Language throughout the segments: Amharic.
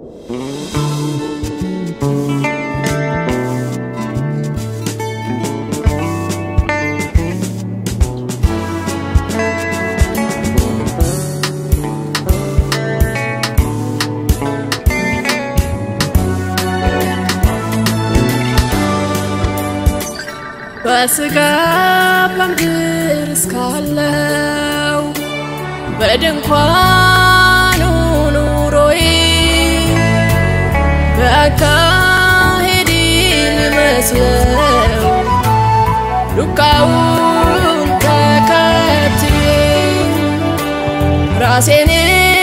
በስጋ በምድር እስካለው በድንኳኑ ኑሮዬ በአካሄድ ልመስለው ዱካውን ተከትዬ ራሴን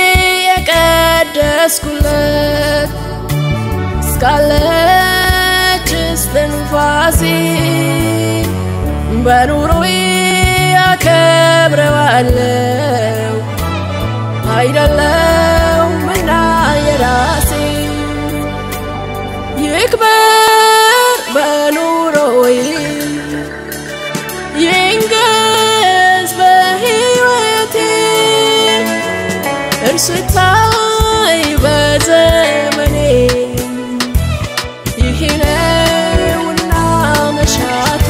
የቀደስኩለት እስካለች እስትንፋሴ በኑሮዬ አከብረዋለው አይደለሁምና የራሴ ይክበር በኑሮዬ ይንገስ በሕይወቴ እርሱ ይታይ በዘመኔ ይህ ነውና መሻቴ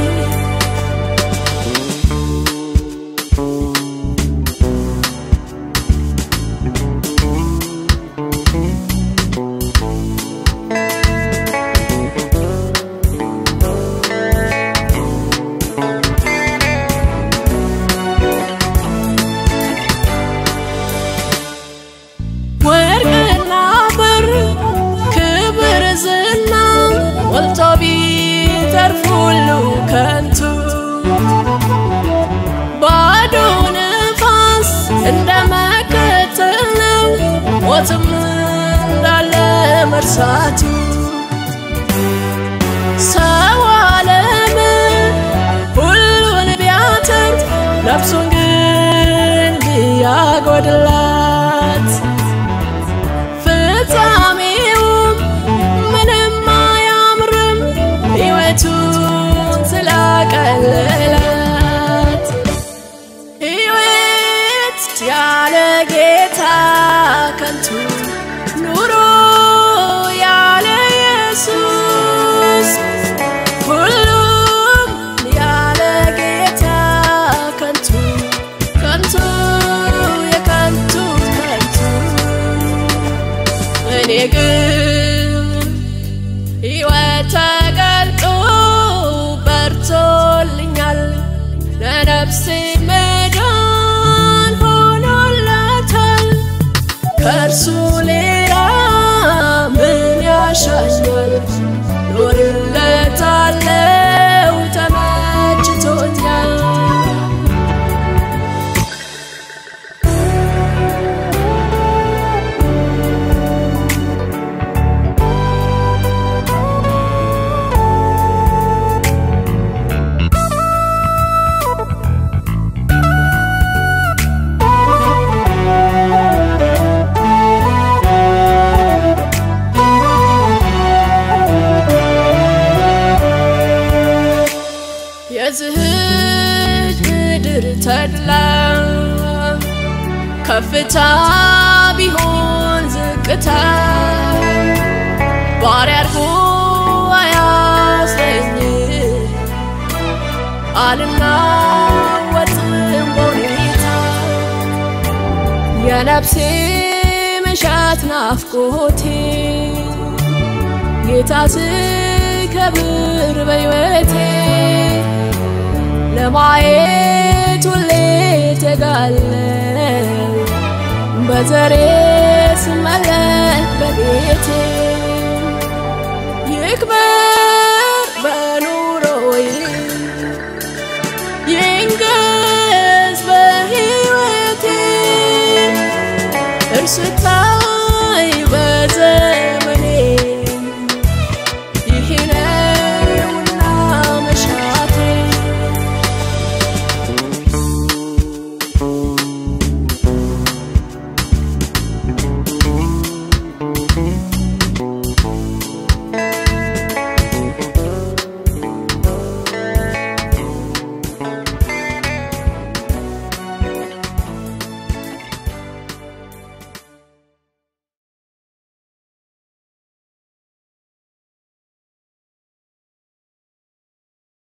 ወርቅና ብር ክብር ዝና ሞልቶ ቢተርፍ ሁሉ ከንቱ ባዶ ነፋስ እንደ መከተል ነው ሞትም እንዳለ መርሳቱ ሰው ዓለም ሁሉን ቢያተርፍ ነፍሱን ግን ቢያጎድላት ፍጻሜውም ምንም አያምርም ሕይወቱን ስላቀለላት ሕይወት ያለ ጌታ ከንቱ ኑሮ ያለ ኢየሱስ ሁሉም ያለ ጌታ ከንቱ ከንቱ የከንቱ ከንቱ እኔ ግን ሕይወት ተገልጦ በርቶልኛል ለነፍሴ መዳን ሆኖላታል ከእርሱ ሌላ ምን ያሻኛል ኖርለታለው ተመችቶኛል የዝህች ምድር ተድላ ከፍታ ቢሆን ዝቅታ ባሪያ አድርጎ አያስረኝ አልናወጥም በሁኔታ የነፍሴ መሻት ናፍቆቴ ጌታ ስከብር በሕይወቴ ለማየት ሁሌ ተጋለው በዘሬ ስመለክ በቤቴ ይክበር በኑሮዬ ይንገስ በሕይወቴ እርሱ